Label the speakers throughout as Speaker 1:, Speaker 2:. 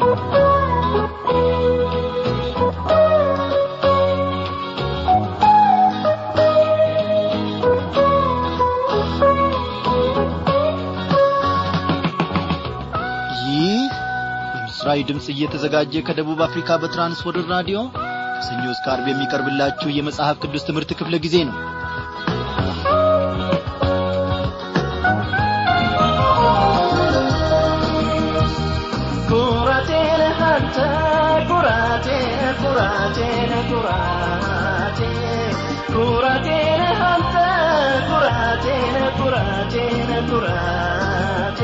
Speaker 1: ይህ በምስራዊ ድምፅ እየተዘጋጀ ከደቡብ አፍሪካ በትራንስወርልድ ራዲዮ ከሰኞ እስከ አርብ የሚቀርብላችሁ የመጽሐፍ ቅዱስ ትምህርት ክፍለ ጊዜ ነው
Speaker 2: ኩራቴን አንተ ኩራቴን ኩራቴን ኩራቴ ኩራቴን አንተ ኩራቴን ኩራቴን ኩራቴ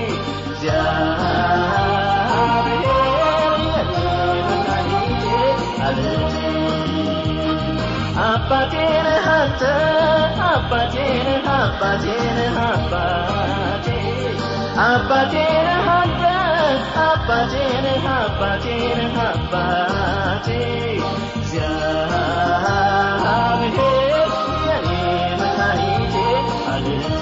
Speaker 2: እግዚአብሔር የኔ መድኃኒቴ አለቴ አባቴን አንተ አባቴን አባቴን አባቴ አባቴን አንተ አባቴን አባቴን አባቴ እግዚአብሔር የኔ መድኃኒቴ አለቴ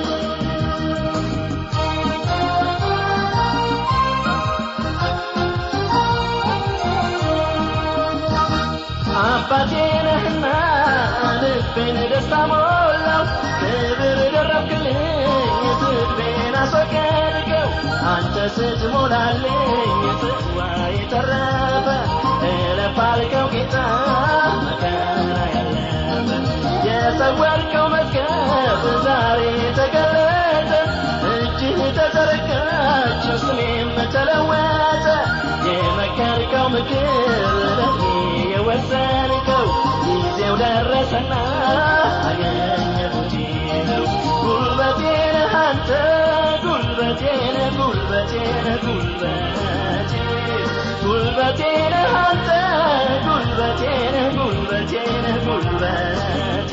Speaker 2: አባቴ ነህና ልቤን ደስታ ሞላው ክብር ደረብክልኝ ስድቤን አስወገድከው አንተ ስትሞላልኝ ጽዋ የተረፈ እለፍ አልከው ጌታ መከራ ያለፈ የሰወርከው መዝገብ ዛሬ ተገለጠ እጅህ ተዘረጋች ስሜም ተለወጠ የመከርከው ምክር ለኔ የወሰንከው ጊዜው ደረሰና አገኘሁት ነው ጉልበቴ ነህ አንተ ጉልበቴ ነህ ጉልበቴ ነህ ጉልበቴ ጉልበቴ ነህ አንተ ጉልበቴ ነህ ጉልበቴ ነህ ጉልበቴ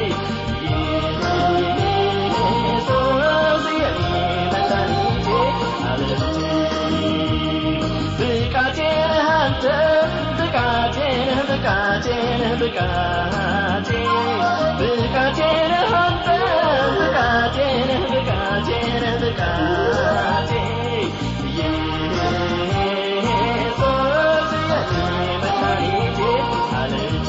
Speaker 2: ኢየሱስ የኔ መድኃኒቴ አለቴ ብቃቴ ነህ አንተ ብቃቴ ነህ ብቃቴ ነህ ብቃቴ ብቃቴ ነህ አንተ ብቃቴ ነህ ብቃቴ ነህ ብቃቴ ኢየሱስ የኔ መድኃኒቴ አለቴ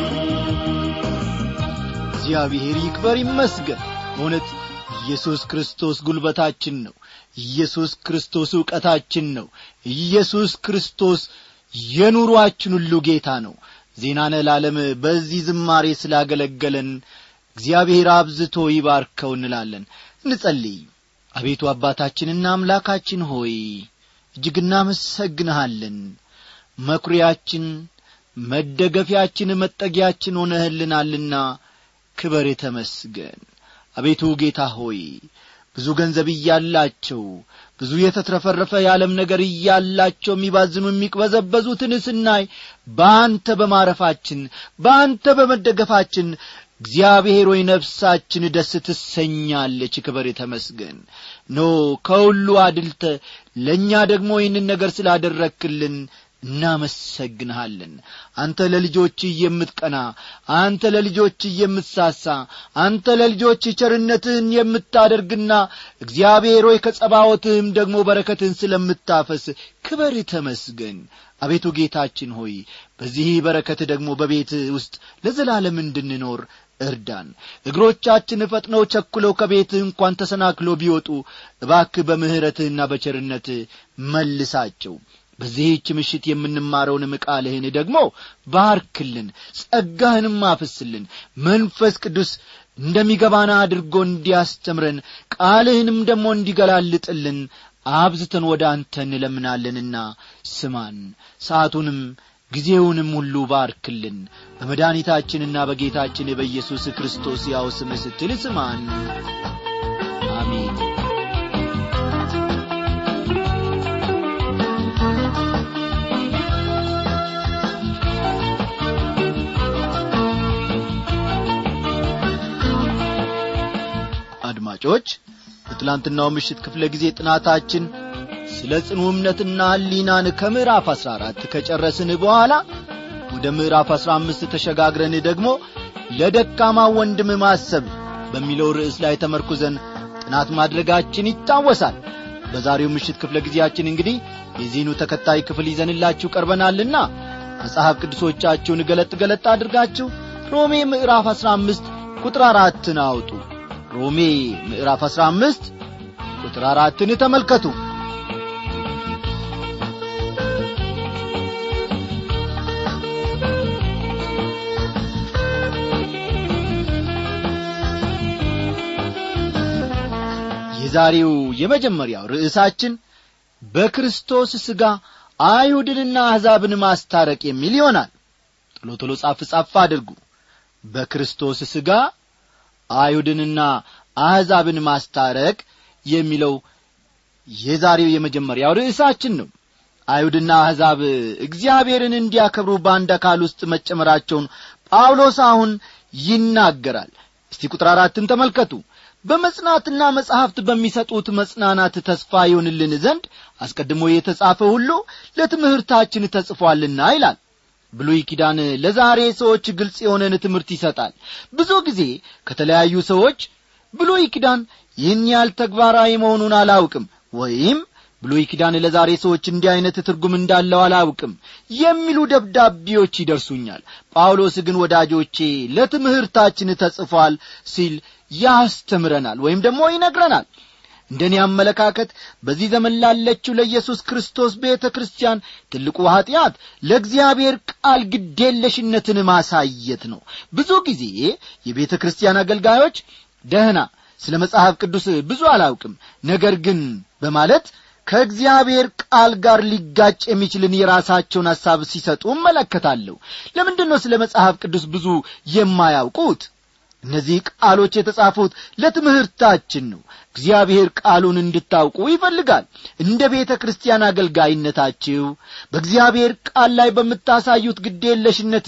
Speaker 1: እግዚአብሔር ይክበር ይመስገን በእውነት ኢየሱስ ክርስቶስ ጉልበታችን ነው ኢየሱስ ክርስቶስ ዕውቀታችን ነው ኢየሱስ ክርስቶስ የኑሮአችን ሁሉ ጌታ ነው ዜናነ ለዓለም በዚህ ዝማሬ ስላገለገለን እግዚአብሔር አብዝቶ ይባርከው እንላለን እንጸልይ አቤቱ አባታችንና አምላካችን ሆይ እጅግ እናመሰግንሃለን መኩሪያችን መደገፊያችን መጠጊያችን ሆነህልናልና ክበር ተመስገን አቤቱ ጌታ ሆይ ብዙ ገንዘብ እያላቸው ብዙ የተትረፈረፈ የዓለም ነገር እያላቸው የሚባዝኑ የሚቅበዘበዙትን ስናይ በአንተ በማረፋችን በአንተ በመደገፋችን እግዚአብሔር ሆይ ነፍሳችን ደስ ትሰኛለች ክበር ተመስገን ኖ ከሁሉ አድልተ ለእኛ ደግሞ ይህንን ነገር ስላደረክልን እናመሰግንሃለን አንተ ለልጆች የምትቀና አንተ ለልጆች የምትሳሳ አንተ ለልጆች ቸርነትህን የምታደርግና እግዚአብሔር ሆይ ከጸባወትህም ደግሞ በረከትህን ስለምታፈስ ክበር ተመስገን አቤቱ ጌታችን ሆይ በዚህ በረከት ደግሞ በቤት ውስጥ ለዘላለም እንድንኖር እርዳን እግሮቻችን ፈጥነው ቸኩለው ከቤትህ እንኳን ተሰናክሎ ቢወጡ እባክህ በምሕረትህና በቸርነትህ መልሳቸው በዚህች ምሽት የምንማረውንም ቃልህን ደግሞ ባርክልን ጸጋህንም አፍስልን መንፈስ ቅዱስ እንደሚገባና አድርጎ እንዲያስተምረን ቃልህንም ደግሞ እንዲገላልጥልን አብዝተን ወደ አንተ እንለምናለንና ስማን ሰዓቱንም ጊዜውንም ሁሉ ባርክልን በመድኃኒታችንና በጌታችን በኢየሱስ ክርስቶስ ያው ስም ስትል ስማን አሜን አድማጮች በትላንትናው ምሽት ክፍለ ጊዜ ጥናታችን ስለ ጽኑ እምነትና ሕሊናን ከምዕራፍ አሥራ አራት ከጨረስን በኋላ ወደ ምዕራፍ አሥራ አምስት ተሸጋግረን ደግሞ ለደካማ ወንድም ማሰብ በሚለው ርዕስ ላይ ተመርኩዘን ጥናት ማድረጋችን ይታወሳል በዛሬው ምሽት ክፍለ ጊዜያችን እንግዲህ የዚህኑ ተከታይ ክፍል ይዘንላችሁ ቀርበናልና መጽሐፍ ቅዱሶቻችሁን ገለጥ ገለጥ አድርጋችሁ ሮሜ ምዕራፍ አሥራ አምስት ቁጥር አራትን አውጡ ሮሜ ምዕራፍ አሥራ አምስት ቁጥር አራትን ተመልከቱ የዛሬው የመጀመሪያው ርዕሳችን በክርስቶስ ሥጋ አይሁድንና አሕዛብን ማስታረቅ የሚል ይሆናል ቶሎ ቶሎ ጻፍ ጻፍ አድርጉ በክርስቶስ ሥጋ አይሁድንና አሕዛብን ማስታረቅ የሚለው የዛሬው የመጀመሪያው ርዕሳችን ነው አይሁድና አሕዛብ እግዚአብሔርን እንዲያከብሩ በአንድ አካል ውስጥ መጨመራቸውን ጳውሎስ አሁን ይናገራል እስቲ ቁጥር አራትን ተመልከቱ በመጽናትና መጻሕፍት በሚሰጡት መጽናናት ተስፋ ይሆንልን ዘንድ አስቀድሞ የተጻፈ ሁሉ ለትምህርታችን ተጽፏልና ይላል ብሉይ ኪዳን ለዛሬ ሰዎች ግልጽ የሆነን ትምህርት ይሰጣል ብዙ ጊዜ ከተለያዩ ሰዎች ብሉይ ኪዳን ይህን ያህል ተግባራዊ መሆኑን አላውቅም ወይም ብሉይ ኪዳን ለዛሬ ሰዎች እንዲህ ዐይነት ትርጉም እንዳለው አላውቅም የሚሉ ደብዳቤዎች ይደርሱኛል ጳውሎስ ግን ወዳጆቼ ለትምህርታችን ተጽፏል ሲል ያስተምረናል ወይም ደግሞ ይነግረናል እንደ እኔ አመለካከት በዚህ ዘመን ላለችው ለኢየሱስ ክርስቶስ ቤተ ክርስቲያን ትልቁ ኀጢአት ለእግዚአብሔር ቃል ግዴለሽነትን ማሳየት ነው ብዙ ጊዜ የቤተ ክርስቲያን አገልጋዮች ደህና ስለ መጽሐፍ ቅዱስ ብዙ አላውቅም ነገር ግን በማለት ከእግዚአብሔር ቃል ጋር ሊጋጭ የሚችልን የራሳቸውን ሐሳብ ሲሰጡ እመለከታለሁ ለምንድን ነው ስለ መጽሐፍ ቅዱስ ብዙ የማያውቁት እነዚህ ቃሎች የተጻፉት ለትምህርታችን ነው እግዚአብሔር ቃሉን እንድታውቁ ይፈልጋል እንደ ቤተ ክርስቲያን አገልጋይነታችሁ በእግዚአብሔር ቃል ላይ በምታሳዩት ግዴለሽነት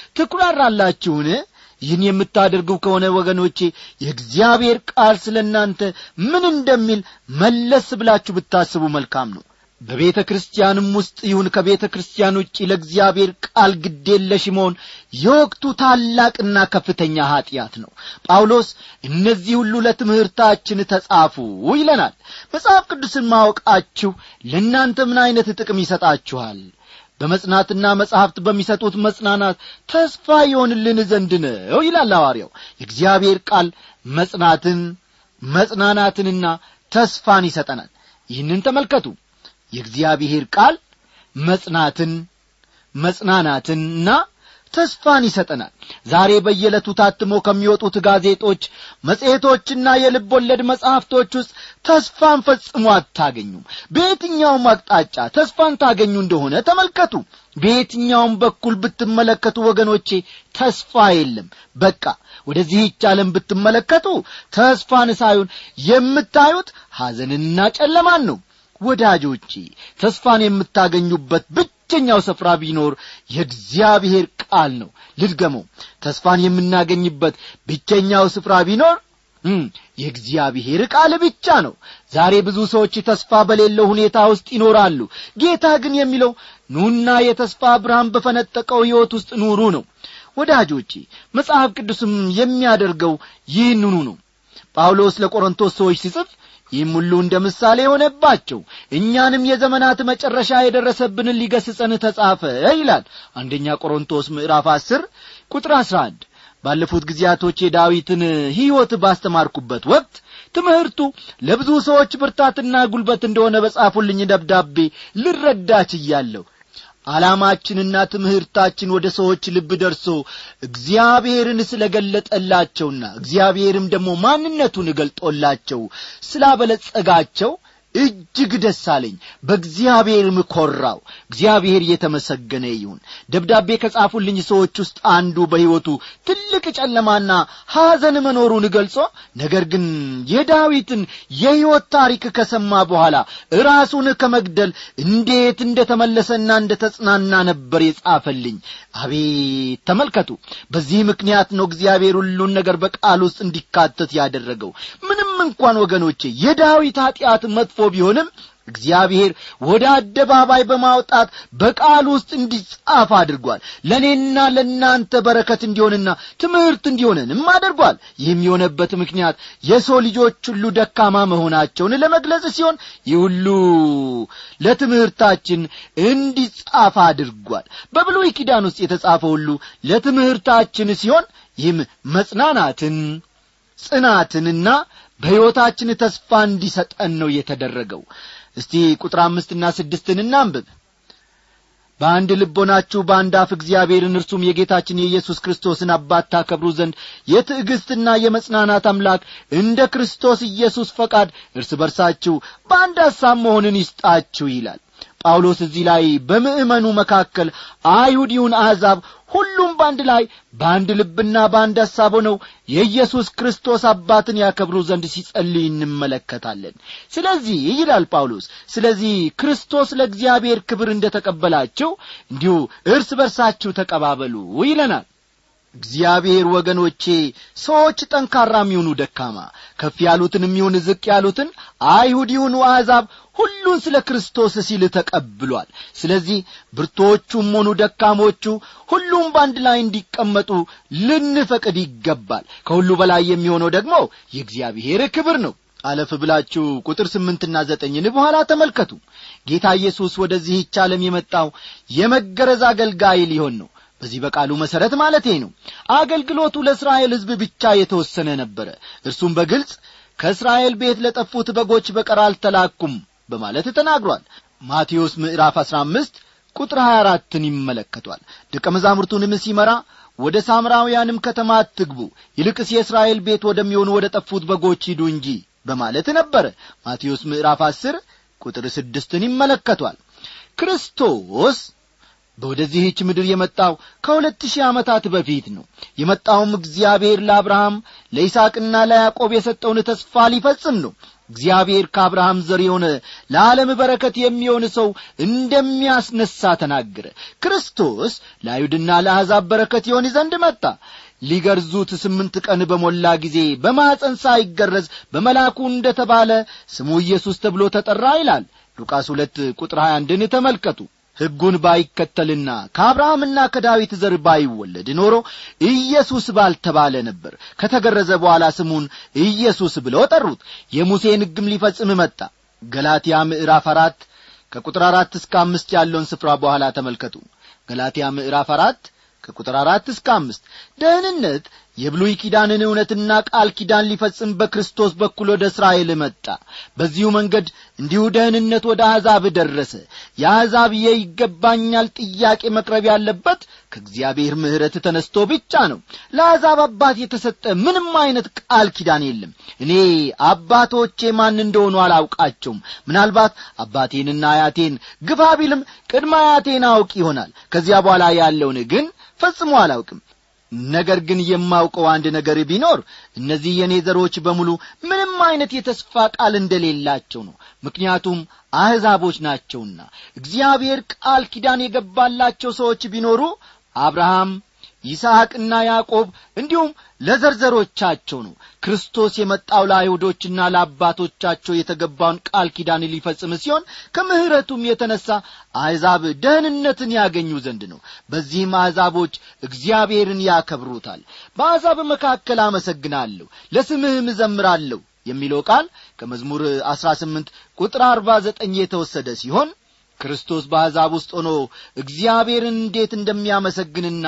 Speaker 1: ትኩራራላችሁን ይህን የምታደርጉ ከሆነ ወገኖቼ የእግዚአብሔር ቃል ስለ እናንተ ምን እንደሚል መለስ ብላችሁ ብታስቡ መልካም ነው በቤተ ክርስቲያንም ውስጥ ይሁን ከቤተ ክርስቲያን ውጭ ለእግዚአብሔር ቃል ግዴለሽ መሆን የወቅቱ ታላቅና ከፍተኛ ኀጢአት ነው ጳውሎስ እነዚህ ሁሉ ለትምህርታችን ተጻፉ ይለናል መጽሐፍ ቅዱስን ማወቃችሁ ለእናንተ ምን ዐይነት ጥቅም ይሰጣችኋል በመጽናትና መጻሕፍት በሚሰጡት መጽናናት ተስፋ ይሆንልን ዘንድ ነው ይላል ሐዋርያው የእግዚአብሔር ቃል መጽናትን መጽናናትንና ተስፋን ይሰጠናል ይህንን ተመልከቱ የእግዚአብሔር ቃል መጽናትን መጽናናትንና ተስፋን ይሰጠናል ዛሬ በየዕለቱ ታትሞ ከሚወጡት ጋዜጦች መጽሔቶችና የልብ ወለድ መጻሕፍቶች ውስጥ ተስፋን ፈጽሞ አታገኙም በየትኛውም አቅጣጫ ተስፋን ታገኙ እንደሆነ ተመልከቱ በየትኛውም በኩል ብትመለከቱ ወገኖቼ ተስፋ የለም በቃ ወደዚህች ዓለም ብትመለከቱ ተስፋን ሳይሆን የምታዩት ሐዘንንና ጨለማን ነው ወዳጆቼ ተስፋን የምታገኙበት ብቸኛው ስፍራ ቢኖር የእግዚአብሔር ቃል ነው ልድገመው ተስፋን የምናገኝበት ብቸኛው ስፍራ ቢኖር የእግዚአብሔር ቃል ብቻ ነው ዛሬ ብዙ ሰዎች ተስፋ በሌለው ሁኔታ ውስጥ ይኖራሉ ጌታ ግን የሚለው ኑና የተስፋ ብርሃን በፈነጠቀው ሕይወት ውስጥ ኑሩ ነው ወዳጆቼ መጽሐፍ ቅዱስም የሚያደርገው ይህንኑ ነው ጳውሎስ ለቆሮንቶስ ሰዎች ሲጽፍ ይህም ሁሉ እንደ ምሳሌ የሆነባቸው እኛንም የዘመናት መጨረሻ የደረሰብንን ሊገስጸን ተጻፈ ይላል አንደኛ ቆሮንቶስ ምዕራፍ አስር ቁጥር አስራ አንድ ባለፉት ጊዜያቶች የዳዊትን ሕይወት ባስተማርኩበት ወቅት ትምህርቱ ለብዙ ሰዎች ብርታትና ጉልበት እንደሆነ በጻፉልኝ ደብዳቤ ልረዳች እያለሁ ዓላማችንና ትምህርታችን ወደ ሰዎች ልብ ደርሶ እግዚአብሔርን ስለ ገለጠላቸውና እግዚአብሔርም ደግሞ ማንነቱን ገልጦላቸው ስላበለጸጋቸው እጅግ ደስ አለኝ በእግዚአብሔርም ኰራው እግዚአብሔር እየተመሰገነ ይሁን ደብዳቤ ከጻፉልኝ ሰዎች ውስጥ አንዱ በሕይወቱ ትልቅ ጨለማና ሐዘን መኖሩን ገልጾ ነገር ግን የዳዊትን የሕይወት ታሪክ ከሰማ በኋላ ራሱን ከመግደል እንዴት እንደ ተመለሰና እንደ ተጽናና ነበር የጻፈልኝ አቤት ተመልከቱ በዚህ ምክንያት ነው እግዚአብሔር ሁሉን ነገር በቃል ውስጥ እንዲካተት ያደረገው ምንም እንኳን ወገኖቼ የዳዊት ኀጢአት መጥፎ ቢሆንም እግዚአብሔር ወደ አደባባይ በማውጣት በቃል ውስጥ እንዲጻፍ አድርጓል ለእኔና ለእናንተ በረከት እንዲሆንና ትምህርት እንዲሆነንም አድርጓል ይህም የሆነበት ምክንያት የሰው ልጆች ሁሉ ደካማ መሆናቸውን ለመግለጽ ሲሆን ይህ ሁሉ ለትምህርታችን እንዲጻፍ አድርጓል በብሉይ ኪዳን ውስጥ የተጻፈ ሁሉ ለትምህርታችን ሲሆን ይህም መጽናናትን ጽናትንና በሕይወታችን ተስፋ እንዲሰጠን ነው የተደረገው እስቲ ቁጥር አምስትና ስድስትን እናንብብ በአንድ ልቦናችሁ በአንድ አፍ እግዚአብሔርን እርሱም የጌታችን የኢየሱስ ክርስቶስን አባት ታከብሩ ዘንድ የትዕግሥትና የመጽናናት አምላክ እንደ ክርስቶስ ኢየሱስ ፈቃድ እርስ በርሳችሁ በአንድ ሐሳብ መሆንን ይስጣችሁ ይላል ጳውሎስ እዚህ ላይ በምእመኑ መካከል አይሁድ ይሁን አሕዛብ ሁሉም በአንድ ላይ በአንድ ልብና በአንድ ሐሳብ ሆነው የኢየሱስ ክርስቶስ አባትን ያከብሩ ዘንድ ሲጸልይ እንመለከታለን ስለዚህ ይላል ጳውሎስ ስለዚህ ክርስቶስ ለእግዚአብሔር ክብር እንደ ተቀበላቸው እንዲሁ እርስ በርሳችሁ ተቀባበሉ ይለናል እግዚአብሔር ወገኖቼ ሰዎች ጠንካራ የሚሆኑ ደካማ ከፍ ያሉትን የሚሆን ዝቅ ያሉትን አይሁድ ይሁኑ አሕዛብ ሁሉን ስለ ክርስቶስ ሲል ተቀብሏል ስለዚህ ብርቶቹም ሆኑ ደካሞቹ ሁሉም በአንድ ላይ እንዲቀመጡ ልንፈቅድ ይገባል ከሁሉ በላይ የሚሆነው ደግሞ የእግዚአብሔር ክብር ነው አለፍ ብላችሁ ቁጥር ስምንትና ዘጠኝን በኋላ ተመልከቱ ጌታ ኢየሱስ ወደዚህች ዓለም የመጣው የመገረዝ አገልጋይ ሊሆን ነው በዚህ በቃሉ መሠረት ማለቴ ነው አገልግሎቱ ለእስራኤል ሕዝብ ብቻ የተወሰነ ነበረ እርሱም በግልጽ ከእስራኤል ቤት ለጠፉት በጎች በቀር አልተላኩም በማለት ተናግሯል ማቴዎስ ምዕራፍ አሥራ አምስት ቁጥር ሀያ አራትን ይመለከቷል ደቀ መዛሙርቱንም ሲመራ ወደ ሳምራውያንም ከተማ አትግቡ ይልቅስ የእስራኤል ቤት ወደሚሆኑ ወደ ጠፉት በጎች ሂዱ እንጂ በማለት ነበረ ማቴዎስ ምዕራፍ አስር ቁጥር ስድስትን ይመለከቷል ክርስቶስ በወደዚህች ምድር የመጣው ከሁለት ሺህ ዓመታት በፊት ነው የመጣውም እግዚአብሔር ለአብርሃም ለይስቅና ለያዕቆብ የሰጠውን ተስፋ ሊፈጽም ነው እግዚአብሔር ከአብርሃም ዘር የሆነ ለዓለም በረከት የሚሆን ሰው እንደሚያስነሳ ተናገረ ክርስቶስ ለአይሁድና ለአሕዛብ በረከት ይሆን ዘንድ መጣ ሊገርዙት ስምንት ቀን በሞላ ጊዜ በማፀን ሳይገረዝ በመላኩ እንደ ተባለ ስሙ ኢየሱስ ተብሎ ተጠራ ይላል ሉቃስ ሁለት ቁጥር 21ን ተመልከቱ ሕጉን ባይከተልና ከአብርሃምና ከዳዊት ዘር ባይወለድ ኖሮ ኢየሱስ ባልተባለ ነበር ከተገረዘ በኋላ ስሙን ኢየሱስ ብለው ጠሩት የሙሴን ሕግም ሊፈጽም መጣ ገላትያ ምዕራፍ አራት ከቁጥር አራት እስከ አምስት ያለውን ስፍራ በኋላ ተመልከቱ ገላትያ ምዕራፍ አራት ከቁጥር አራት እስከ አምስት ደህንነት የብሉይ ኪዳንን እውነትና ቃል ኪዳን ሊፈጽም በክርስቶስ በኩል ወደ እስራኤል መጣ በዚሁ መንገድ እንዲሁ ደህንነት ወደ አሕዛብ ደረሰ የአሕዛብ የይገባኛል ጥያቄ መቅረብ ያለበት ከእግዚአብሔር ምሕረት ተነስቶ ብቻ ነው ለአሕዛብ አባት የተሰጠ ምንም አይነት ቃል ኪዳን የለም እኔ አባቶቼ ማን እንደሆኑ አላውቃቸውም ምናልባት አባቴንና አያቴን ግፋ ቢልም ቅድመ አያቴን አውቅ ይሆናል ከዚያ በኋላ ያለውን ግን ፈጽሞ አላውቅም ነገር ግን የማውቀው አንድ ነገር ቢኖር እነዚህ የእኔ ዘሮች በሙሉ ምንም አይነት የተስፋ ቃል እንደሌላቸው ነው ምክንያቱም አሕዛቦች ናቸውና እግዚአብሔር ቃል ኪዳን የገባላቸው ሰዎች ቢኖሩ አብርሃም ይስሐቅና ያዕቆብ እንዲሁም ለዘርዘሮቻቸው ነው ክርስቶስ የመጣው ለአይሁዶችና ለአባቶቻቸው የተገባውን ቃል ኪዳን ሊፈጽም ሲሆን ከምሕረቱም የተነሣ አሕዛብ ደህንነትን ያገኙ ዘንድ ነው በዚህም አሕዛቦች እግዚአብሔርን ያከብሩታል በአሕዛብ መካከል አመሰግናለሁ ለስምህም እዘምራለሁ የሚለው ቃል ከመዝሙር አሥራ ስምንት ቁጥር አርባ ዘጠኝ የተወሰደ ሲሆን ክርስቶስ በአሕዛብ ውስጥ ሆኖ እግዚአብሔርን እንዴት እንደሚያመሰግንና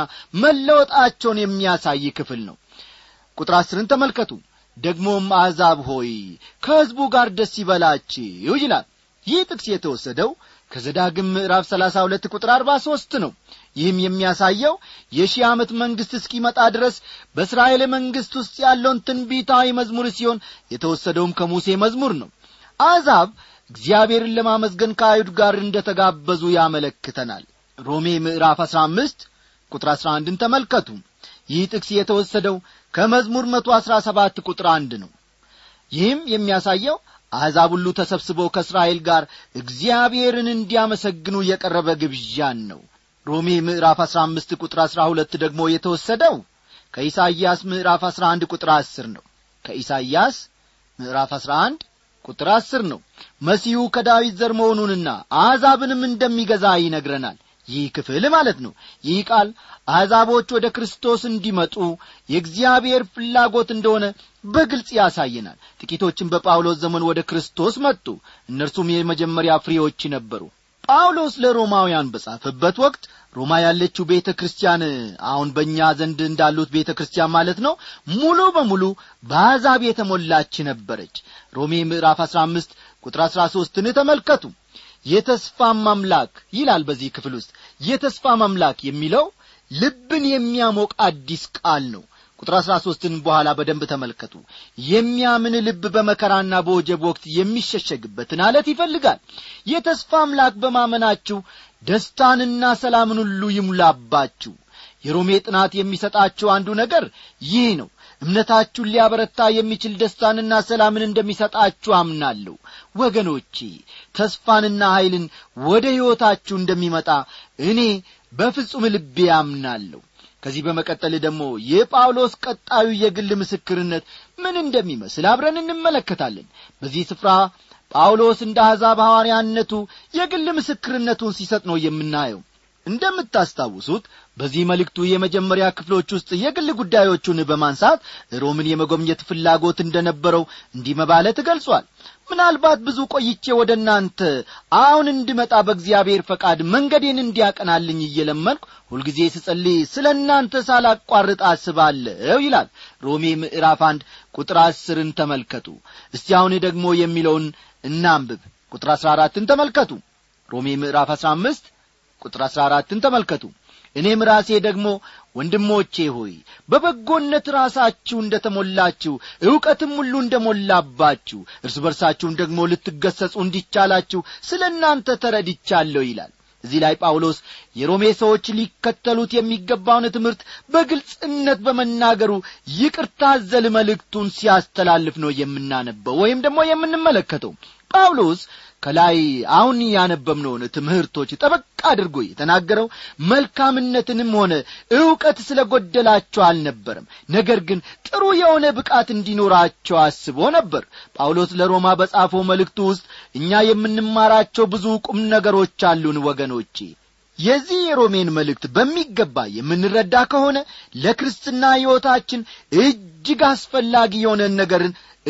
Speaker 1: መለወጣቸውን የሚያሳይ ክፍል ነው ቁጥር አስርን ተመልከቱ ደግሞም አሕዛብ ሆይ ከሕዝቡ ጋር ደስ ይበላችሁ ይላል ይህ ጥቅስ የተወሰደው ከዘዳግም ምዕራፍ ሰላሳ ሁለት ቁጥር አርባ ሦስት ነው ይህም የሚያሳየው የሺህ ዓመት መንግሥት እስኪመጣ ድረስ በእስራኤል መንግሥት ውስጥ ያለውን ትንቢታዊ መዝሙር ሲሆን የተወሰደውም ከሙሴ መዝሙር ነው አሕዛብ እግዚአብሔርን ለማመስገን ከአይሁድ ጋር እንደ ተጋበዙ ያመለክተናል ሮሜ ምዕራፍ አሥራ አምስት ቁጥር አሥራ አንድን ተመልከቱ ይህ ጥቅስ የተወሰደው ከመዝሙር መቶ አሥራ ሰባት ቁጥር አንድ ነው ይህም የሚያሳየው አሕዛብ ሁሉ ተሰብስበው ከእስራኤል ጋር እግዚአብሔርን እንዲያመሰግኑ የቀረበ ግብዣን ነው ሮሜ ምዕራፍ አሥራ አምስት ቁጥር አሥራ ሁለት ደግሞ የተወሰደው ከኢሳይያስ ምዕራፍ አሥራ አንድ ቁጥር አስር ነው ከኢሳይያስ ምዕራፍ አሥራ አንድ ቁጥር አስር ነው መሲሁ ከዳዊት ዘር መሆኑንና አሕዛብንም እንደሚገዛ ይነግረናል ይህ ክፍል ማለት ነው ይህ ቃል አሕዛቦች ወደ ክርስቶስ እንዲመጡ የእግዚአብሔር ፍላጎት እንደሆነ በግልጽ ያሳየናል ጥቂቶችን በጳውሎስ ዘመን ወደ ክርስቶስ መጡ እነርሱም የመጀመሪያ ፍሬዎች ነበሩ ጳውሎስ ለሮማውያን በጻፈበት ወቅት ሮማ ያለችው ቤተ ክርስቲያን አሁን በእኛ ዘንድ እንዳሉት ቤተ ክርስቲያን ማለት ነው ሙሉ በሙሉ በአሕዛብ የተሞላች ነበረች ሮሜ ምዕራፍ አሥራ አምስት ቁጥር አሥራ ሦስትን ተመልከቱ የተስፋም አምላክ ይላል በዚህ ክፍል ውስጥ የተስፋም አምላክ የሚለው ልብን የሚያሞቅ አዲስ ቃል ነው ቁጥር አሥራ ሦስትን በኋላ በደንብ ተመልከቱ የሚያምን ልብ በመከራና በወጀብ ወቅት የሚሸሸግበትን አለት ይፈልጋል የተስፋ አምላክ በማመናችሁ ደስታንና ሰላምን ሁሉ ይሙላባችሁ የሮሜ ጥናት የሚሰጣቸው አንዱ ነገር ይህ ነው እምነታችሁን ሊያበረታ የሚችል ደስታንና ሰላምን እንደሚሰጣችሁ አምናለሁ ወገኖቼ ተስፋንና ኀይልን ወደ ሕይወታችሁ እንደሚመጣ እኔ በፍጹም ልቤ አምናለሁ ከዚህ በመቀጠል ደግሞ የጳውሎስ ቀጣዩ የግል ምስክርነት ምን እንደሚመስል አብረን እንመለከታለን በዚህ ስፍራ ጳውሎስ እንደ አሕዛብ ሐዋርያነቱ የግል ምስክርነቱን ሲሰጥ ነው የምናየው እንደምታስታውሱት በዚህ መልእክቱ የመጀመሪያ ክፍሎች ውስጥ የግል ጉዳዮቹን በማንሳት ሮምን የመጎብኘት ፍላጎት እንደነበረው እንዲህ መባለት ገልጿል ምናልባት ብዙ ቆይቼ ወደ እናንተ አሁን እንድመጣ በእግዚአብሔር ፈቃድ መንገዴን እንዲያቀናልኝ እየለመንኩ ሁልጊዜ ስጸልይ ስለ እናንተ ሳላቋርጥ አስባለሁ ይላል ሮሜ ምዕራፍ አንድ ቁጥር አስርን ተመልከቱ እስቲ አሁን ደግሞ የሚለውን እናንብብ ቁጥር አሥራ አራትን ተመልከቱ ሮሜ ምዕራፍ አሥራ አምስት ቁጥር አሥራ አራትን ተመልከቱ እኔም ራሴ ደግሞ ወንድሞቼ ሆይ በበጎነት ራሳችሁ እንደ ተሞላችሁ ዕውቀትም ሁሉ እንደ ሞላባችሁ እርስ በርሳችሁም ደግሞ ልትገሰጹ እንዲቻላችሁ ስለ እናንተ ተረድቻለሁ ይላል እዚህ ላይ ጳውሎስ የሮሜ ሰዎች ሊከተሉት የሚገባውን ትምህርት በግልጽነት በመናገሩ ይቅርታ አዘል መልእክቱን ሲያስተላልፍ ነው የምናነበው ወይም ደግሞ የምንመለከተው ጳውሎስ ከላይ አሁን ያነበብነውን ትምህርቶች ጠበቅ አድርጎ የተናገረው መልካምነትንም ሆነ ዕውቀት ስለ ጐደላቸው አልነበረም ነገር ግን ጥሩ የሆነ ብቃት እንዲኖራቸው አስቦ ነበር ጳውሎስ ለሮማ በጻፈው መልእክቱ ውስጥ እኛ የምንማራቸው ብዙ ቁም ነገሮች አሉን ወገኖቼ የዚህ የሮሜን መልእክት በሚገባ የምንረዳ ከሆነ ለክርስትና ሕይወታችን እጅግ አስፈላጊ የሆነን ነገርን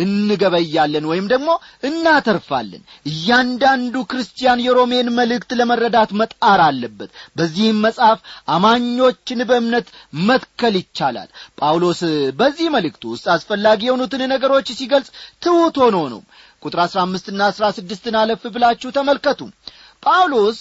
Speaker 1: እንገበያለን ወይም ደግሞ እናተርፋለን እያንዳንዱ ክርስቲያን የሮሜን መልእክት ለመረዳት መጣር አለበት በዚህም መጽሐፍ አማኞችን በእምነት መትከል ይቻላል ጳውሎስ በዚህ መልእክቱ ውስጥ አስፈላጊ የሆኑትን ነገሮች ሲገልጽ ትሑት ሆኖ ነው ቁጥር አሥራ አምስትና አሥራ ስድስትን አለፍ ብላችሁ ተመልከቱ ጳውሎስ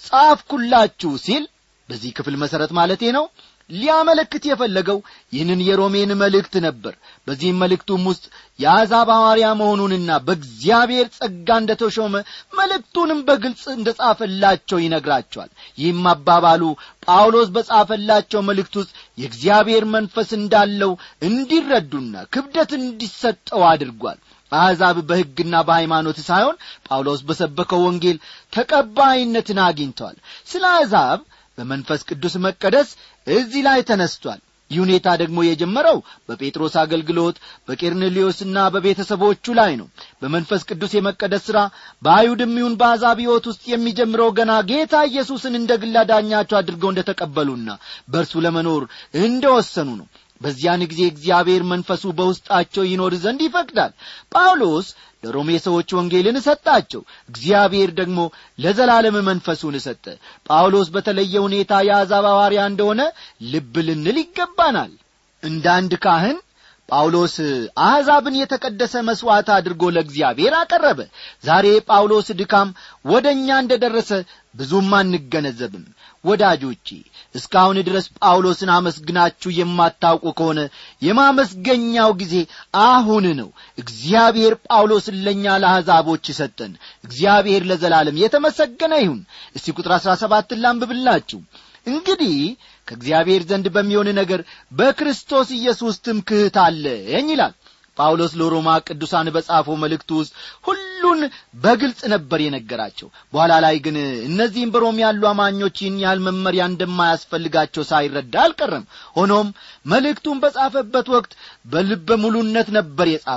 Speaker 1: ጻፍኩላችሁ ሲል በዚህ ክፍል መሠረት ማለቴ ነው ሊያመለክት የፈለገው ይህንን የሮሜን መልእክት ነበር በዚህም መልእክቱም ውስጥ የአሕዛብ ሐዋርያ መሆኑንና በእግዚአብሔር ጸጋ እንደ ተሾመ መልእክቱንም በግልጽ እንደ ጻፈላቸው ይነግራቸዋል ይህም አባባሉ ጳውሎስ በጻፈላቸው መልእክት ውስጥ የእግዚአብሔር መንፈስ እንዳለው እንዲረዱና ክብደት እንዲሰጠው አድርጓል አሕዛብ በሕግና በሃይማኖት ሳይሆን ጳውሎስ በሰበከው ወንጌል ተቀባይነትን አግኝተዋል ስለ አሕዛብ በመንፈስ ቅዱስ መቀደስ እዚህ ላይ ተነስቷል ይህ ሁኔታ ደግሞ የጀመረው በጴጥሮስ አገልግሎት በቄርኔሌዎስና በቤተሰቦቹ ላይ ነው በመንፈስ ቅዱስ የመቀደስ ሥራ በአይሁድም ይሁን በአሕዛብ ሕይወት ውስጥ የሚጀምረው ገና ጌታ ኢየሱስን እንደ ግላ ዳኛቸው አድርገው እንደ ተቀበሉና በእርሱ ለመኖር እንደ ወሰኑ ነው በዚያን ጊዜ እግዚአብሔር መንፈሱ በውስጣቸው ይኖር ዘንድ ይፈቅዳል ጳውሎስ ለሮሜ ሰዎች ወንጌልን ሰጣቸው እግዚአብሔር ደግሞ ለዘላለም መንፈሱን ሰጠ ጳውሎስ በተለየ ሁኔታ የአሕዛብ ሐዋርያ እንደሆነ ልብ ልንል ይገባናል እንደ አንድ ካህን ጳውሎስ አሕዛብን የተቀደሰ መሥዋዕት አድርጎ ለእግዚአብሔር አቀረበ ዛሬ ጳውሎስ ድካም ወደ እኛ እንደ ደረሰ ብዙም አንገነዘብም ወዳጆቼ እስካሁን ድረስ ጳውሎስን አመስግናችሁ የማታውቁ ከሆነ የማመስገኛው ጊዜ አሁን ነው እግዚአብሔር ጳውሎስን ለእኛ ለአሕዛቦች ሰጠን እግዚአብሔር ለዘላለም የተመሰገነ ይሁን እስቲ ቁጥር አሥራ ሰባትን ላንብብላችሁ እንግዲህ ከእግዚአብሔር ዘንድ በሚሆን ነገር በክርስቶስ ኢየሱስ ትምክህት አለኝ ይላል ጳውሎስ ለሮማ ቅዱሳን በጻፈው መልእክቱ ውስጥ ሁሉን በግልጽ ነበር የነገራቸው በኋላ ላይ ግን እነዚህም በሮም ያሉ አማኞች ይህን ያህል መመሪያ እንደማያስፈልጋቸው ሳይረዳ አልቀረም ሆኖም መልእክቱን በጻፈበት ወቅት በልበ ሙሉነት ነበር የጻፈው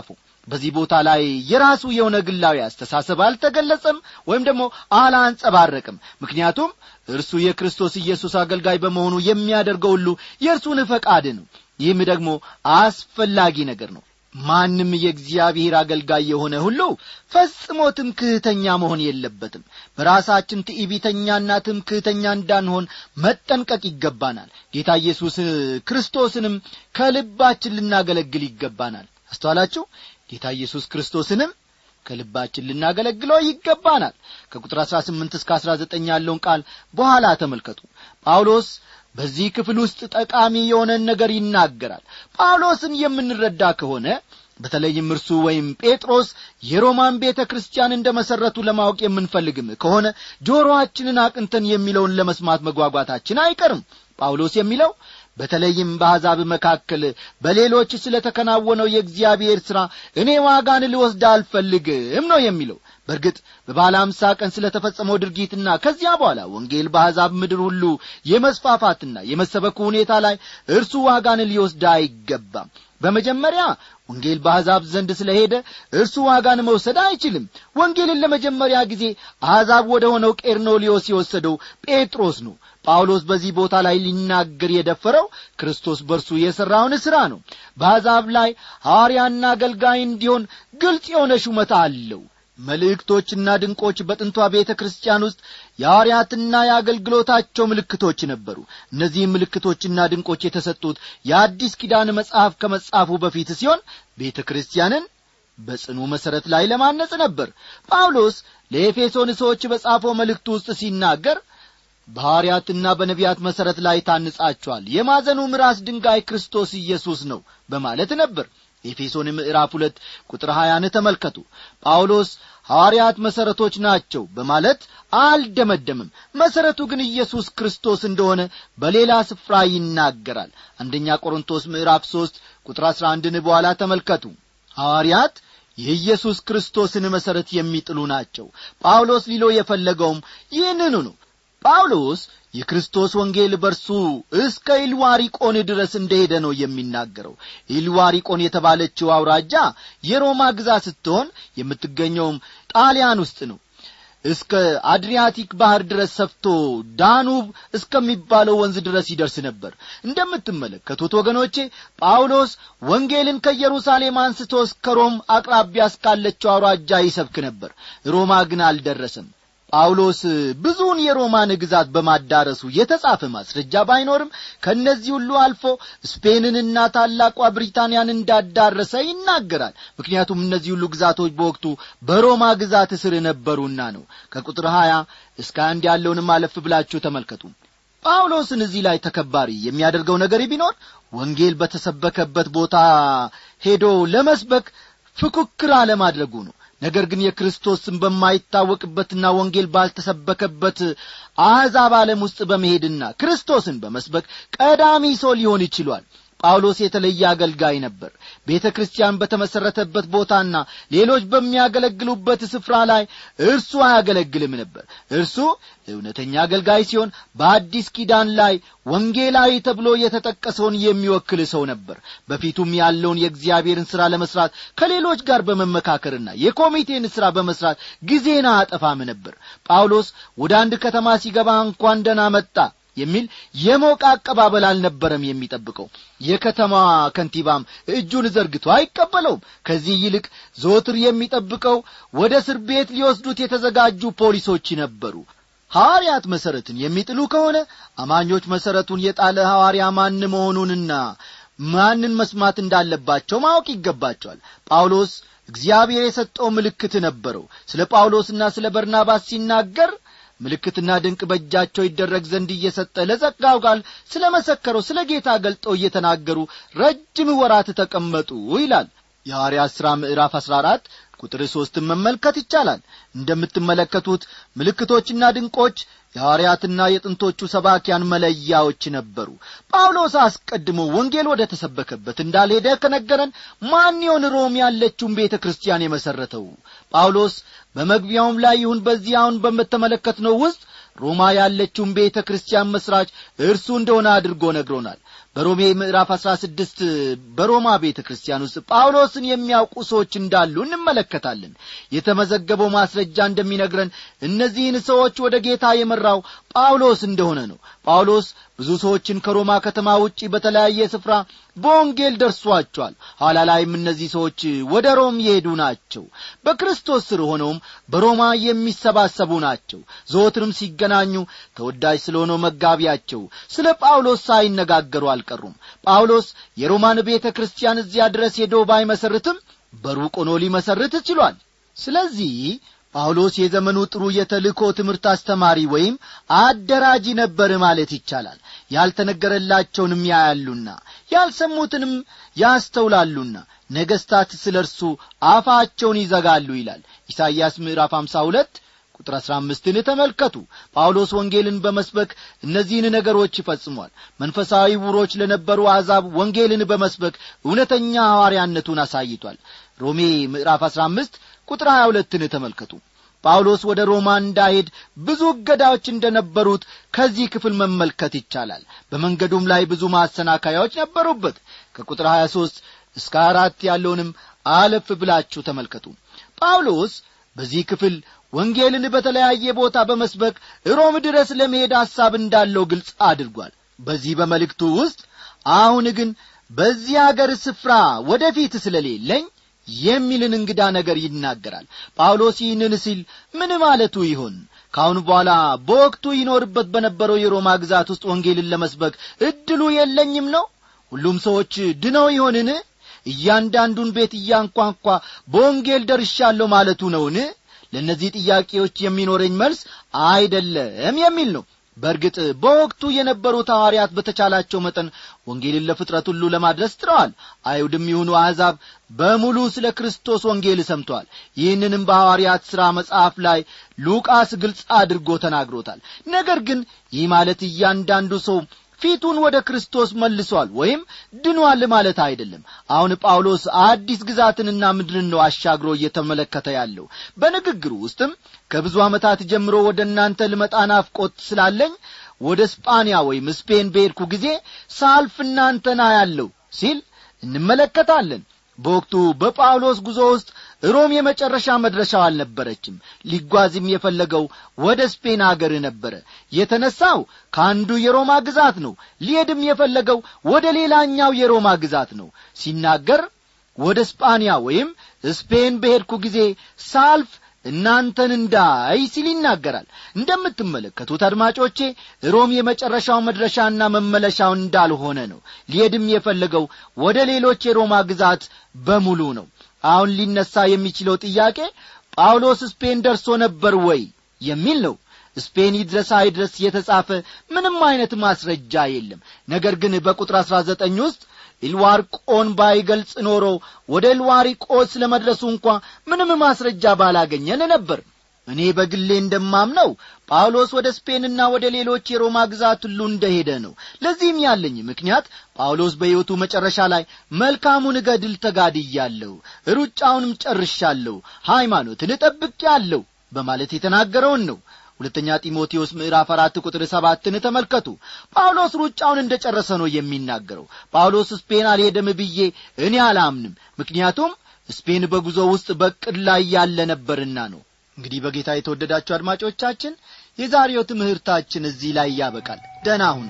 Speaker 1: በዚህ ቦታ ላይ የራሱ የሆነ ግላዊ አስተሳሰብ አልተገለጸም ወይም ደግሞ አላንጸባረቅም ምክንያቱም እርሱ የክርስቶስ ኢየሱስ አገልጋይ በመሆኑ የሚያደርገው ሁሉ የእርሱን ፈቃድ ነው ይህም ደግሞ አስፈላጊ ነገር ነው ማንም የእግዚአብሔር አገልጋይ የሆነ ሁሉ ፈጽሞ ትምክህተኛ መሆን የለበትም በራሳችን ትዕቢተኛና ትምክህተኛ እንዳንሆን መጠንቀቅ ይገባናል ጌታ ኢየሱስ ክርስቶስንም ከልባችን ልናገለግል ይገባናል አስተዋላችሁ ጌታ ኢየሱስ ክርስቶስንም ከልባችን ልናገለግለው ይገባናል ከቁጥር አሥራ ስምንት እስከ አሥራ ዘጠኝ ያለውን ቃል በኋላ ተመልከቱ ጳውሎስ በዚህ ክፍል ውስጥ ጠቃሚ የሆነን ነገር ይናገራል ጳውሎስን የምንረዳ ከሆነ በተለይም እርሱ ወይም ጴጥሮስ የሮማን ቤተ ክርስቲያን እንደ መሠረቱ ለማወቅ የምንፈልግም ከሆነ ጆሮአችንን አቅንተን የሚለውን ለመስማት መጓጓታችን አይቀርም ጳውሎስ የሚለው በተለይም በአሕዛብ መካከል በሌሎች ስለ ተከናወነው የእግዚአብሔር ሥራ እኔ ዋጋን ልወስድ አልፈልግም ነው የሚለው በእርግጥ በባለ አምሳ ቀን ስለ ተፈጸመው ድርጊትና ከዚያ በኋላ ወንጌል በአሕዛብ ምድር ሁሉ የመስፋፋትና የመሰበኩ ሁኔታ ላይ እርሱ ዋጋን ሊወስድ አይገባም በመጀመሪያ ወንጌል በአሕዛብ ዘንድ ስለ ሄደ እርሱ ዋጋን መውሰድ አይችልም ወንጌልን ለመጀመሪያ ጊዜ አሕዛብ ወደ ሆነው ቄርኖሊዮስ የወሰደው ጴጥሮስ ነው ጳውሎስ በዚህ ቦታ ላይ ሊናገር የደፈረው ክርስቶስ በእርሱ የሠራውን ሥራ ነው በአሕዛብ ላይ ሐዋርያና አገልጋይ እንዲሆን ግልጽ የሆነ ሹመት አለው መልእክቶችና ድንቆች በጥንቷ ቤተ ክርስቲያን ውስጥ የሐዋርያትና የአገልግሎታቸው ምልክቶች ነበሩ እነዚህም ምልክቶችና ድንቆች የተሰጡት የአዲስ ኪዳን መጽሐፍ ከመጻፉ በፊት ሲሆን ቤተ ክርስቲያንን በጽኑ መሠረት ላይ ለማነጽ ነበር ጳውሎስ ለኤፌሶን ሰዎች በጻፈው መልእክቱ ውስጥ ሲናገር በሐዋርያትና በነቢያት መሠረት ላይ ታንጻችኋል የማዘኑ ራስ ድንጋይ ክርስቶስ ኢየሱስ ነው በማለት ነበር ኤፌሶን ምዕራፍ ሁለት ቁጥር ሀያን ተመልከቱ ጳውሎስ ሐዋርያት መሠረቶች ናቸው በማለት አልደመደምም መሠረቱ ግን ኢየሱስ ክርስቶስ እንደሆነ በሌላ ስፍራ ይናገራል አንደኛ ቆሮንቶስ ምዕራፍ ሦስት ቁጥር አሥራ አንድን በኋላ ተመልከቱ ሐዋርያት የኢየሱስ ክርስቶስን መሠረት የሚጥሉ ናቸው ጳውሎስ ሊሎ የፈለገውም ይህንኑ ነው ጳውሎስ የክርስቶስ ወንጌል በርሱ እስከ ኢልዋሪቆን ድረስ እንደሄደ ነው የሚናገረው ኢልዋሪቆን የተባለችው አውራጃ የሮማ ግዛት ስትሆን የምትገኘውም ጣሊያን ውስጥ ነው እስከ አድሪያቲክ ባህር ድረስ ሰፍቶ ዳኑብ እስከሚባለው ወንዝ ድረስ ይደርስ ነበር እንደምትመለከቱት ወገኖቼ ጳውሎስ ወንጌልን ከኢየሩሳሌም አንስቶ እስከ ሮም አቅራቢያ እስካለችው አውራጃ ይሰብክ ነበር ሮማ ግን አልደረሰም ጳውሎስ ብዙውን የሮማን ግዛት በማዳረሱ የተጻፈ ማስረጃ ባይኖርም ከእነዚህ ሁሉ አልፎ ስፔንንና ታላቋ ብሪታንያን እንዳዳረሰ ይናገራል ምክንያቱም እነዚህ ሁሉ ግዛቶች በወቅቱ በሮማ ግዛት ስር ነበሩና ነው ከቁጥር ሀያ እስከ አንድ ያለውንም አለፍ ብላችሁ ተመልከቱ ጳውሎስን እዚህ ላይ ተከባሪ የሚያደርገው ነገር ቢኖር ወንጌል በተሰበከበት ቦታ ሄዶ ለመስበክ ፍኩክር አለማድረጉ ነው ነገር ግን የክርስቶስ ስም በማይታወቅበትና ወንጌል ባልተሰበከበት አሕዛብ ዓለም ውስጥ በመሄድና ክርስቶስን በመስበክ ቀዳሚ ሰው ሊሆን ይችሏል ጳውሎስ የተለየ አገልጋይ ነበር ቤተ ክርስቲያን በተመሠረተበት ቦታና ሌሎች በሚያገለግሉበት ስፍራ ላይ እርሱ አያገለግልም ነበር እርሱ እውነተኛ አገልጋይ ሲሆን በአዲስ ኪዳን ላይ ወንጌላዊ ተብሎ የተጠቀሰውን የሚወክል ሰው ነበር በፊቱም ያለውን የእግዚአብሔርን ሥራ ለመሥራት ከሌሎች ጋር በመመካከርና የኮሚቴን ሥራ በመሥራት ጊዜን አጠፋም ነበር ጳውሎስ ወደ አንድ ከተማ ሲገባ እንኳን ደና መጣ የሚል የሞቀ አቀባበል አልነበረም የሚጠብቀው የከተማ ከንቲባም እጁን ዘርግቶ አይቀበለውም ከዚህ ይልቅ ዘወትር የሚጠብቀው ወደ እስር ቤት ሊወስዱት የተዘጋጁ ፖሊሶች ነበሩ ሐዋርያት መሠረትን የሚጥሉ ከሆነ አማኞች መሠረቱን የጣለ ሐዋርያ ማን መሆኑንና ማንን መስማት እንዳለባቸው ማወቅ ይገባቸዋል ጳውሎስ እግዚአብሔር የሰጠው ምልክት ነበረው ስለ ጳውሎስና ስለ በርናባስ ሲናገር ምልክትና ድንቅ በእጃቸው ይደረግ ዘንድ እየሰጠ ለጸጋው ቃል ስለ መሰከረው ስለ ጌታ ገልጠው እየተናገሩ ረጅም ወራት ተቀመጡ ይላል የሐዋርያት ሥራ ምዕራፍ አሥራ አራት ቁጥር ሦስትን መመልከት ይቻላል እንደምትመለከቱት ምልክቶችና ድንቆች የሐዋርያትና የጥንቶቹ ሰባኪያን መለያዎች ነበሩ ጳውሎስ አስቀድሞ ወንጌል ወደ ተሰበከበት እንዳልሄደ ከነገረን ማን ይሆን ሮም ያለችውን ቤተ ክርስቲያን የመሠረተው ጳውሎስ በመግቢያውም ላይ ይሁን በዚህ አሁን በምተመለከትነው ውስጥ ሮማ ያለችውን ቤተ ክርስቲያን መሥራች እርሱ እንደሆነ አድርጎ ነግሮናል በሮሜ ምዕራፍ አሥራ ስድስት በሮማ ቤተ ክርስቲያን ውስጥ ጳውሎስን የሚያውቁ ሰዎች እንዳሉ እንመለከታለን የተመዘገበው ማስረጃ እንደሚነግረን እነዚህን ሰዎች ወደ ጌታ የመራው ጳውሎስ እንደሆነ ነው ጳውሎስ ብዙ ሰዎችን ከሮማ ከተማ ውጪ በተለያየ ስፍራ በወንጌል ደርሷቸዋል ኋላ ላይም እነዚህ ሰዎች ወደ ሮም የሄዱ ናቸው በክርስቶስ ስር ሆነውም በሮማ የሚሰባሰቡ ናቸው ዘወትርም ሲገናኙ ተወዳጅ ስለሆነው መጋቢያቸው ስለ ጳውሎስ ሳይነጋገሩ አልቀሩም ጳውሎስ የሮማን ቤተ ክርስቲያን እዚያ ድረስ ሄዶ ባይመሰርትም በሩቅ ሆኖ ሊመሰርት ችሏል ስለዚህ ጳውሎስ የዘመኑ ጥሩ የተልእኮ ትምህርት አስተማሪ ወይም አደራጂ ነበር ማለት ይቻላል ያልተነገረላቸውንም ያያሉና ያልሰሙትንም ያስተውላሉና ነገሥታት ስለ እርሱ አፋቸውን ይዘጋሉ ይላል ኢሳይያስ ምዕራፍ 52 ቁጥር አሥራ አምስትን ተመልከቱ ጳውሎስ ወንጌልን በመስበክ እነዚህን ነገሮች ይፈጽሟል መንፈሳዊ ውሮች ለነበሩ አሕዛብ ወንጌልን በመስበክ እውነተኛ ሐዋርያነቱን አሳይቷል ሮሜ ምዕራፍ አሥራ አምስት ቁጥር ሀያ ሁለትን ተመልከቱ ጳውሎስ ወደ ሮማ እንዳሄድ ብዙ እገዳዎች እንደነበሩት ከዚህ ክፍል መመልከት ይቻላል በመንገዱም ላይ ብዙ ማሰናካያዎች ነበሩበት ከቁጥር 23 እስከ አራት ያለውንም አለፍ ብላችሁ ተመልከቱ ጳውሎስ በዚህ ክፍል ወንጌልን በተለያየ ቦታ በመስበክ ሮም ድረስ ለመሄድ ሐሳብ እንዳለው ግልጽ አድርጓል በዚህ በመልእክቱ ውስጥ አሁን ግን በዚህ አገር ስፍራ ወደፊት ስለሌለኝ የሚልን እንግዳ ነገር ይናገራል ጳውሎስ ይህንን ሲል ምን ማለቱ ይሆን ከአሁን በኋላ በወቅቱ ይኖርበት በነበረው የሮማ ግዛት ውስጥ ወንጌልን ለመስበክ እድሉ የለኝም ነው ሁሉም ሰዎች ድነው ይሆንን እያንዳንዱን ቤት እያንኳንኳ በወንጌል ደርሻለሁ ማለቱ ነውን ለእነዚህ ጥያቄዎች የሚኖረኝ መልስ አይደለም የሚል ነው በእርግጥ በወቅቱ የነበሩት ሐዋርያት በተቻላቸው መጠን ወንጌልን ለፍጥረት ሁሉ ለማድረስ ጥረዋል አይሁድም ይሁኑ አሕዛብ በሙሉ ስለ ክርስቶስ ወንጌል ሰምተዋል ይህንንም በሐዋርያት ሥራ መጽሐፍ ላይ ሉቃስ ግልጽ አድርጎ ተናግሮታል ነገር ግን ይህ ማለት እያንዳንዱ ሰው ፊቱን ወደ ክርስቶስ መልሷል ወይም ድኗል ማለት አይደለም አሁን ጳውሎስ አዲስ ግዛትንና ምድርን ነው አሻግሮ እየተመለከተ ያለው በንግግሩ ውስጥም ከብዙ ዓመታት ጀምሮ ወደ እናንተ ልመጣ ናፍቆት ስላለኝ ወደ ስጳንያ ወይም ስፔን በሄድኩ ጊዜ ሳልፍ እናንተና ያለው ሲል እንመለከታለን በወቅቱ በጳውሎስ ጉዞ ውስጥ ሮም የመጨረሻ መድረሻው አልነበረችም ሊጓዝም የፈለገው ወደ ስፔን አገር ነበረ የተነሳው ከአንዱ የሮማ ግዛት ነው ሊሄድም የፈለገው ወደ ሌላኛው የሮማ ግዛት ነው ሲናገር ወደ ስጳንያ ወይም ስፔን በሄድኩ ጊዜ ሳልፍ እናንተን እንዳይ ሲል ይናገራል እንደምትመለከቱት አድማጮቼ ሮም የመጨረሻው መድረሻና መመለሻው እንዳልሆነ ነው ሊሄድም የፈለገው ወደ ሌሎች የሮማ ግዛት በሙሉ ነው አሁን ሊነሳ የሚችለው ጥያቄ ጳውሎስ ስፔን ደርሶ ነበር ወይ የሚል ነው ስፔን ይድረስ አይድረስ የተጻፈ ምንም አይነት ማስረጃ የለም ነገር ግን በቁጥር አሥራ ዘጠኝ ውስጥ ኢልዋርቆን ባይገልጽ ኖሮ ወደ ኢልዋሪቆስ ለመድረሱ እንኳ ምንም ማስረጃ ባላገኘን ነበር እኔ በግሌ እንደማምነው ጳውሎስ ወደ ስፔንና ወደ ሌሎች የሮማ ግዛት ሁሉ እንደሄደ ነው ለዚህም ያለኝ ምክንያት ጳውሎስ በሕይወቱ መጨረሻ ላይ መልካሙን ገድል ተጋድያለሁ ሩጫውንም ጨርሻለሁ ሃይማኖትን እጠብቄአለሁ በማለት የተናገረውን ነው ሁለተኛ ጢሞቴዎስ ምዕራፍ አራት ቁጥር ሰባትን ተመልከቱ ጳውሎስ ሩጫውን እንደ ጨረሰ ነው የሚናገረው ጳውሎስ ስፔን አልሄደም ብዬ እኔ አላምንም ምክንያቱም ስፔን በጉዞ ውስጥ በቅድ ላይ ያለ ነበርና ነው እንግዲህ በጌታ የተወደዳችሁ አድማጮቻችን የዛሬው ትምህርታችን እዚህ ላይ ያበቃል ደና ሁኑ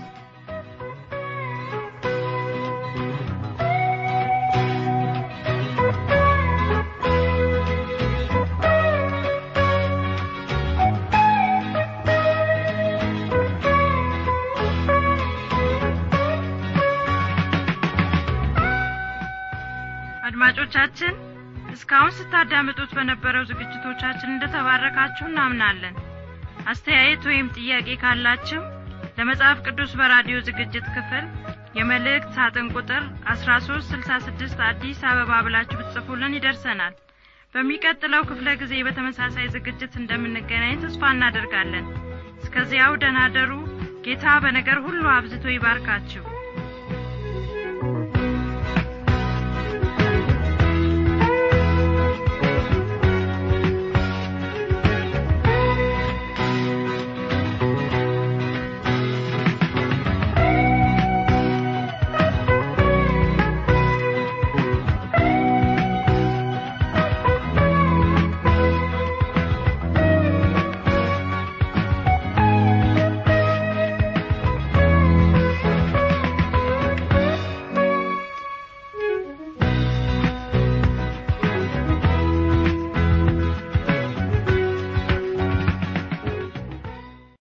Speaker 3: አድማጮቻችን እስካሁን ስታዳምጡት በነበረው ዝግጅቶቻችን እንደተባረካችሁ እናምናለን አስተያየት ወይም ጥያቄ ካላችሁ ለመጽሐፍ ቅዱስ በራዲዮ ዝግጅት ክፍል የመልእክት ሳጥን ቁጥር 1366 አዲስ አበባ ብላችሁ ብትጽፉልን ይደርሰናል በሚቀጥለው ክፍለ ጊዜ በተመሳሳይ ዝግጅት እንደምንገናኝ ተስፋ እናደርጋለን እስከዚያው ደናደሩ ጌታ በነገር ሁሉ አብዝቶ ይባርካችሁ